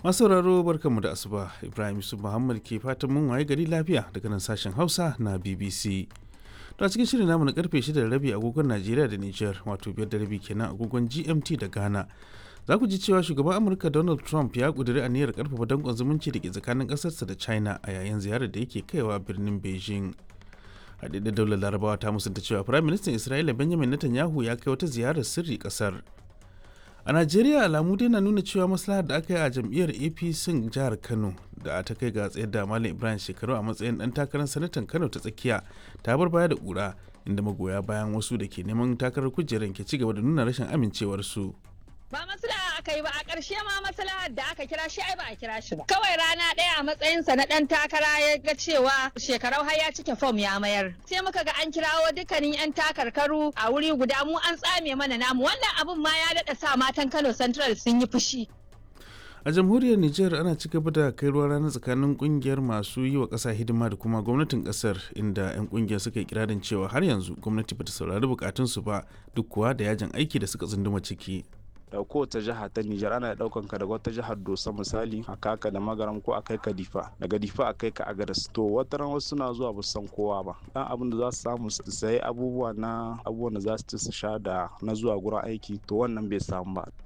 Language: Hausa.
masu sauraro barkanmu da asuba ibrahim yusuf muhammad ke fatan mun waye gari lafiya daga nan sashen hausa na bbc to a cikin shirin namu na karfe 6 da rabi agogon najeriya da niger wato biyar da rabi kenan agogon gmt da ghana za ku ji cewa shugaban amurka donald trump ya kuduri aniyar karfafa danƙon zumunci da ke tsakanin ƙasarsa da china a yayin ziyarar da yake kaiwa birnin beijing haɗaɗɗen daular larabawa ta musanta cewa firaministan isra'ila benjamin netanyahu ya kai wata ziyarar sirri ƙasar a najeriya alamu dai na nuna cewa maslahar da aka yi a jam'iyyar apc jihar kano da ta kai ga tsayar da malam ibrahim shekaru a matsayin dan takarar sanatan kano ta tsakiya ta bar baya da ƙura inda magoya bayan wasu da ke neman takarar kujerar ke ci gaba da nuna rashin amincewarsu. ba maslaha aka yi ba a ƙarshe ma maslahar da aka kira shi ai ba a kira shi ba kawai rana ɗaya a matsayinsa na ɗan takara ya ga cewa shekarau har ya cike fom ya mayar sai muka ga an kirawo dukkanin yan takarkaru a wuri guda mu an tsame mana namu wannan abun ma ya daɗa sa matan Kano Central sun yi fushi a jamhuriyar niger ana ci gaba da kai ruwa rana tsakanin kungiyar masu yi wa ƙasa hidima da kuma gwamnatin ƙasar inda 'yan kungiyar suka yi kirarin cewa har yanzu gwamnati bata saurari bukatunsu ba duk kuwa da yajin aiki da suka tsunduma ciki da kowace jiha ta Nijar ana daukan ka daga wata jihar Dosa misali a kaka da magaram ko a kai ka Difa daga Difa a kai ka Agadas to wata ran wasu suna zuwa ba san kowa ba dan abin da za su samu su sayi abubuwa na abubuwan da za su ci su sha da na zuwa gurin aiki to wannan bai samu ba